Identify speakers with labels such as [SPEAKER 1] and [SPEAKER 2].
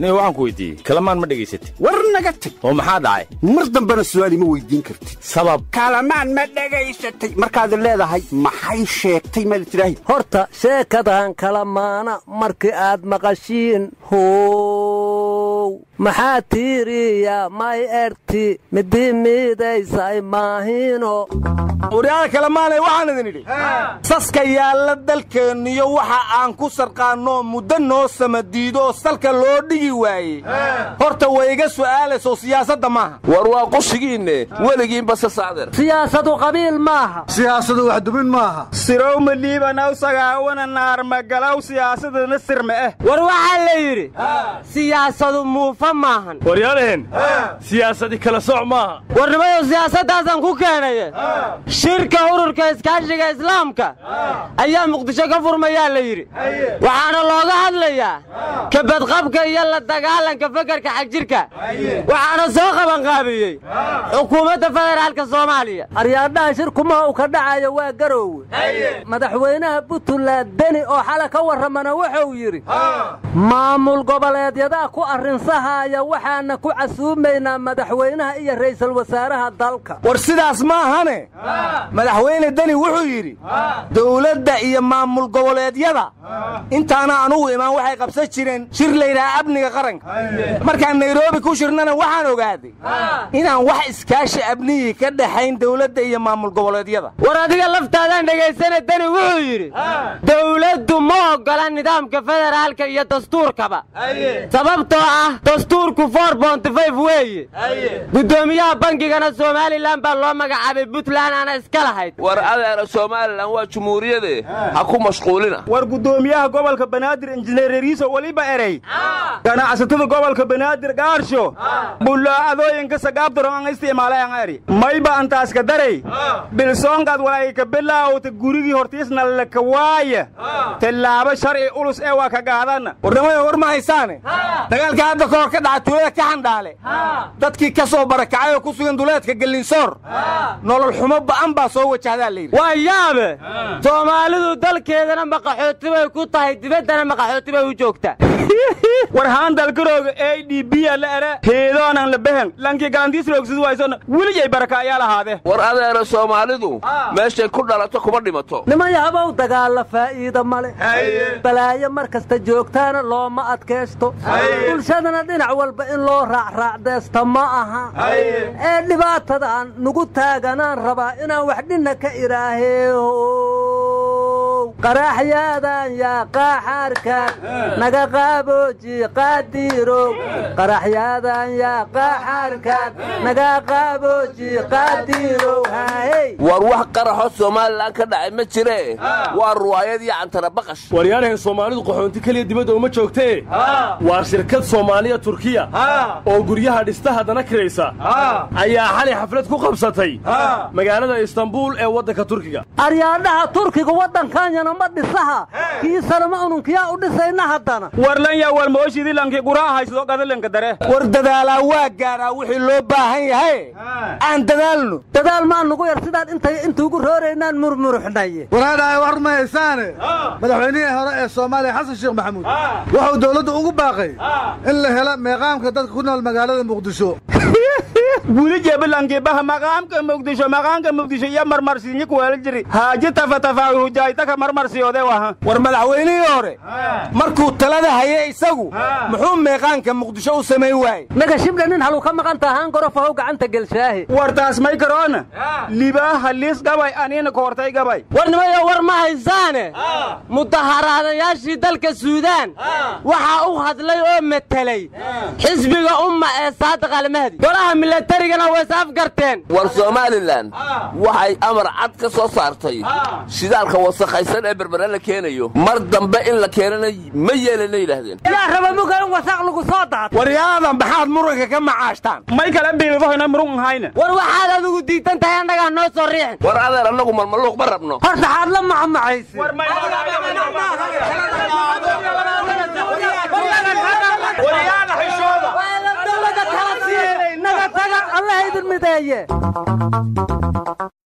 [SPEAKER 1] nin waxaan ku weydiiyey kalamaan ma dhegaysatay
[SPEAKER 2] war naga tag
[SPEAKER 1] oo maxaa dhacay
[SPEAKER 2] mar dambena su'aal ima weydiin kartid
[SPEAKER 1] sabab
[SPEAKER 2] kaalamaan ma dhegaysatay markaad leedahay maxay sheegtay maad tidhaahi
[SPEAKER 3] horta sheekadan kala maana markii aad maqashiin how maxaa tiiriya may erti midii miidaysay maahino
[SPEAKER 4] waryaada kalemaanay waxaan idin idhi saska yaalla dalkeenniyo waxa aan ku sarqaannoo muddo noo samadiidooo salka loo dhigi waayey horta wayga su'aalayso siyaasadda maaha
[SPEAKER 5] war waa qushigiinne weligiinba se sacdeer
[SPEAKER 3] siyaasadu qabiil maaha
[SPEAKER 6] siyaasadu wax dubin maaha
[SPEAKER 4] sirowma liibanaw sagaawana naarmagalaw siyaasadana sirma eh
[SPEAKER 7] war waxaa la yidhi siyaasadu muufa maahan
[SPEAKER 1] waryaalaheen siyaasadi kala soc maaha
[SPEAKER 7] warnimayo siyaasaddaasaan ku keenaye shirka ururka iskaashiga islaamka ayaa muqdisho ka furmayaa la yidhi waxaana looga hadlayaa kabadqabka iyo la dagaalanka fekerka xagjirka waxaana soo qabanqaabiyey xukuumadda federaalka soomaaliya
[SPEAKER 3] aryaadhaha shirkumaha u ka dhacayo waa garoowe madaxweynaha buntland deni oo xala ka warramana wuxuu yidhi maamul goboleedyadaa ku arrinsahaaya waxaana ku casuumaynaa madaxweynaha iyo ra'iisul wasaaraha dalka
[SPEAKER 4] war sidaas maahane madaxweyne deni wuxuu yidhi dawladda iyo maamul goboleedyada intaana anugu imaan waxay qabsan jireen shir laydhaha amniga qaranka markaan nairobi ku shirnana waxaan ogaaday inaan wax iskaashi amnigii ka dhaxayn dawladda iyo maamul goboleedyada
[SPEAKER 7] war adiga laftaadaan dhegaysana deni wuxuu yidhi dawladdu ma oggola nidaamka federaalka iyo dastuurkaba sababtoo ah dastuurku for bontifayf weeye guddoomiyaha bangigana somalilan baa loo magacaabay puntland aana iska lahayd
[SPEAKER 5] war adeera somalilan waa jumhuuriyade ha ku mashquulina
[SPEAKER 4] war guddoomiyaha gobolka banaadir injineeriso weliba erey ganacsatada gobolka banaadir gaarsho bullaacadooyinka sagaabtaro an isticmaalayan eri mayba antaaska darey bilsoonkaad walaayka bilaawta gurigii hortiisna laka waaya tallaabo sharci ulus ee waa ka gaadana warnimada war ma haysaane dagaalka hadda ka hor ka dhaca tuulada ka xandhaale dadkii ka soo barakacay oo ku sugan duleedka gellinsoor nolol xumo ba'an baa soo wajahdaa layidhi
[SPEAKER 7] waa yaabe soomaalidu dalkeedana maqaxooti bay ku tahay dibaddana maqaxooti bay u joogtaa
[SPEAKER 4] war haan dalkarooga a d b a la ere heedoonan la behen lankii galantiisroogsid waysona weligay baraka ayaa lahaade
[SPEAKER 5] war adeera soomaalidu meeshay ku dhalato kuma dhimato
[SPEAKER 3] nimanyahabow dagaalla faa'iida ma leh balaayo mar kasta joogtaana looma adkaysto bulshadana dhinac walba in loo raacraacdaysta ma aha ee dhibaatadan nugu taaganaan rabaa inaan wax dhinna ka idhaaheeho qaraxyaadan yaa qaaxaarkan naga qaabooji qaadiirow qaraxyaadan yaa qaaxaarkan naga qaabooji qaadiirow haahey
[SPEAKER 5] war wax qaraxo somalilan ka dhacay ma jiree waa ruwaayad iyo cantara baqash
[SPEAKER 1] waryaalahan soomaalidu qaxoonti keliya dibadda uma joogtee waa shirkad soomaaliya turkiya oo guryaha dhista haddana kiraysa ayaa xalay xaflad ku qabsatay magaalada istanbuul ee waddanka turkiga
[SPEAKER 3] aryaadhaha turkiga waddankanyana ma dhisaha kiisana ma ununkiyaa u dhisayna haddana
[SPEAKER 4] warlan yaa walmooshidii lankii guraa haysado gadalinka dare war dadaalaa waa gaaraa wixii loo baahan yahay aan dadaalno
[SPEAKER 3] dadaal maa nugu yar sidaan intay intuugu rooraynaan murmuruxnaye
[SPEAKER 6] waraadhahay war ma haysaane madaxweynihii hore ee soomaaliya xasan sheekh maxamuud wuxuu dawladda ugu baaqay in la helo meeqaamka dadka ku nool magaalada muqdisho
[SPEAKER 4] wili jebilankiibaha maqaamka muqdisho maqaamka muqdisho iyo marmarsiinyi kuweela jiri haaji tafatafaawi hujaaytaka marmarsiyoode waha war madaxweynihii hore markuu talada haye isagu muxuu meeqaanka muqdisho u samayn waaye
[SPEAKER 3] naga shibdha nin haluu ka maqan tahaan gorofahow gacanta gelshaahe
[SPEAKER 4] war taas may karoona libaa haliis gabay aniina koortay gabay
[SPEAKER 7] warnimayo war ma haysaane mudaharaadayaashii dalka suudaan waxaa u hadlay oo metelay xisbiga umma ee saadiq almahdi golaha milatarigana way isafgarteen
[SPEAKER 5] war somalilan waxay amar cad ka soo saartay shidaalka wasakhaysan ee berbere la keenayo mar dambe in la keenana ma yeelana yidhaahdeen
[SPEAKER 7] yaa raba muga in wasaq lagu soo daad
[SPEAKER 4] waryaadan maxaad muranka ka macaashtaan may kala biilbahoyna murun hayna
[SPEAKER 7] war waxaad adigu diidan tahay annagaa noo soo riixin
[SPEAKER 5] war adeer annagu malmaluuq ma rabno
[SPEAKER 3] horta xaad la macmacaysi naga taga allah idin mideeye